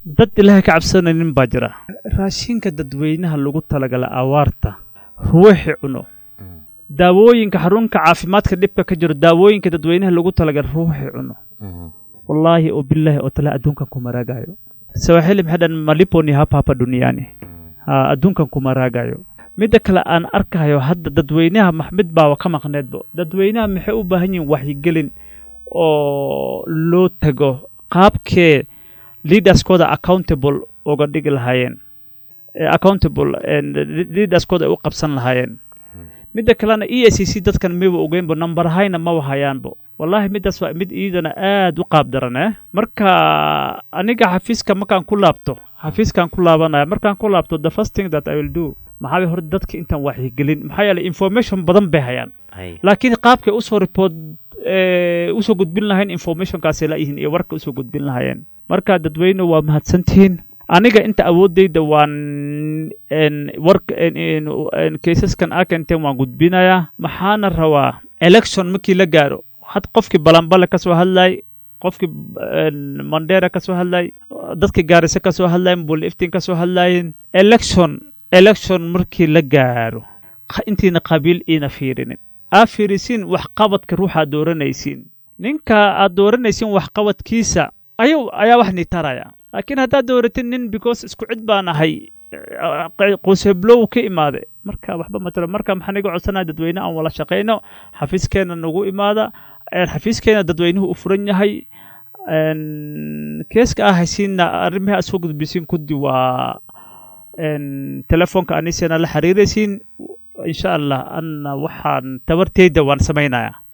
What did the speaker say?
dad ilaahay ka cabsanaynin baa jira raashinka dadweynaha lagu talagala awaarta ruuxi cuno daawooyinka xarunka caafimaadka dhibka ka jiro daawooyinka dadweynaha lagu talagala ruuxi cuno wallaahi oo bilaahi oo tala adduunkan kuma raagayo sawaaxili maxay dhan malipo ni hapa hapa duniani ha adduunkan kuma raagayo midda kale aan arkayo hadda dadweynaha maxmid baa ka maqneedbo dadweynaha maxay u baahan yihiin waxyigelin oo loo tago qaabkee leaderskooda accountable uga dhigi lahaayeen accountable leaderskooda ay u qabsan lahaayeen midda kalena e i c c dadkan miba ogeynbo number hayna ma wahayaanbo wallaahi middaas waa mid iidana aad u qaab daran eh marka aniga xafiiska markaan ku laabto xafiiskaan ku laabanaya markaan ku laabto the first thing that i will do maxaa bay hore dadka intaan waxyigelin maxaa yeelay information badan bay hayaan laakiin qaabkay usoo report usoo gudbin lahayn informationkaasay laayihiin iyo warka usoo gudbin lahaayeen marka dadweyne waa mahadsantihiin aniga inta awooddayda waan warka kaysaskan arkanteen waan gudbinayaa maxaana rabaa election markii la gaaro had qofkii balanbale ka soo hadlay qofkii mandera ka soo hadlay dadkii gaarisa ka soo hadlayen buliftin ka soo hadlayen election election markii la gaaro intiina qabiil iina fiirinin aa fiirisiin waxqabadka ruuxaad dooranaysiin ninka aad dooranaysiin waxqabadkiisa ayu ayaa wax nitaraya laakiin haddaad dooratin nin because isku cid baan ahay quseblow ka imaade marka waxba matalo marka maxaan iga codsanaya dadweyne aan wala shaqayno xafiiskeena nagu imaada xafiiskeena dadweynuhu u furan yahay keeska ah haysiinna arrimahi aad soo gudbisiin kudi waa telefoonka anisena la xiriiraysiin insha allah anna waxaan tabarteyda waan samaynayaa